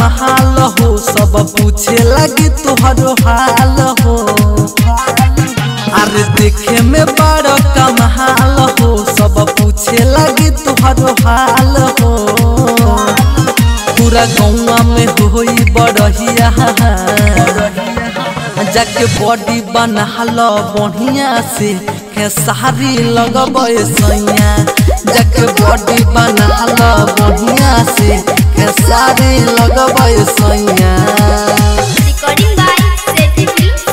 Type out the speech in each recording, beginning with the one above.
कमाल हो सब पूछे लगी तुहरो हाल हो अरे देखे में बड़ कमाल हो सब पूछे लगी तुहरो हाल हो पूरा गौवा में होई बड़हिया जाके बॉडी बनाल बढ़िया से खेसारी लगब सैया जाके बॉडी बनाल बढ़िया से खेसारी लगब सैया recording by Sethi film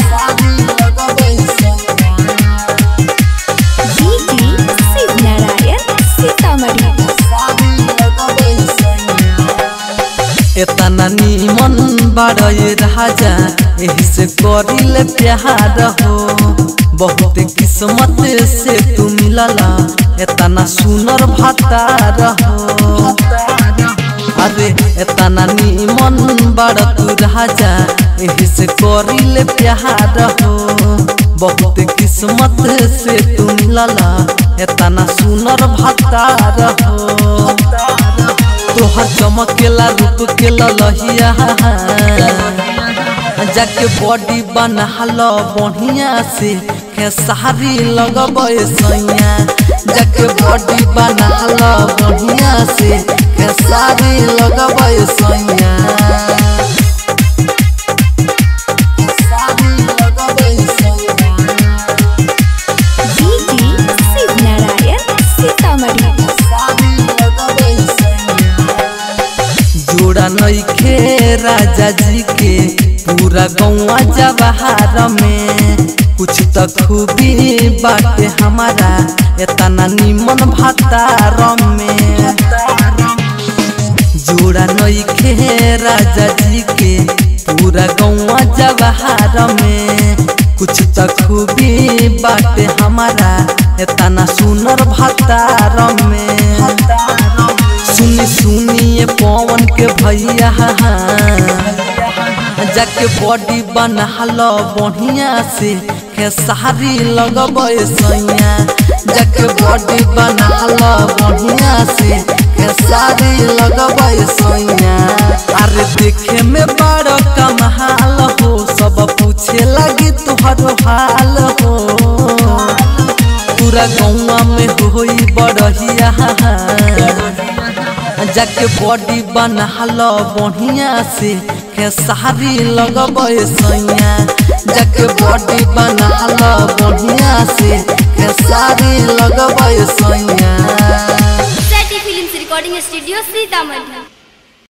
Sitamarhi DJ Shiv Narayan Sitamarhi एतना नीमन बाड़े राजा एही से करिल प्यार हो बहुत किस्मत से तू मिलला एतना सुनर भतार हो अरे एतना नीमन बाड़ तू राजा एही से करिल प्यार हो बहुत किस्मत से तू मिलला एतना सुनर भतार हो तोहर चमकेला रूप के ललहिया जाके बॉडी बनाल बढ़िया से खेसारी लगब सैया जाके बॉडी बनाल बढ़िया से खेसारी लगब सैया खेसारी लगब सैया डीजे शिव नारायण सीतामढ़ी जोड़ा नइखे राजा जी के पूरा गौवा जवाहर में कुछ त खूबी बाटे हमारा एतना निमन भतार में जोड़ा नइखे राजा जी के पूरा गौवा जवाहर में कुछ त खूबी बाटे हमारा एतना सुनर भतार में सुनी सुनिए पवन के भैया जाके बॉडी बनाल बढ़िया से खेसारी लगब सैया जाके बॉडी बनाल बढ़िया से खेसारी लगब सैया अरे देखे में बड़ कमाल हो सब पूछे लगी तुहरो हाल हो पूरा गौवा में होई बड़हिया जाके बॉडी बनाल बढ़िया से खेसारी लगब सैया जाके बॉडी बनाल बढ़िया से खेसारी लगब सैया Sethi film recording studio Sitamarhi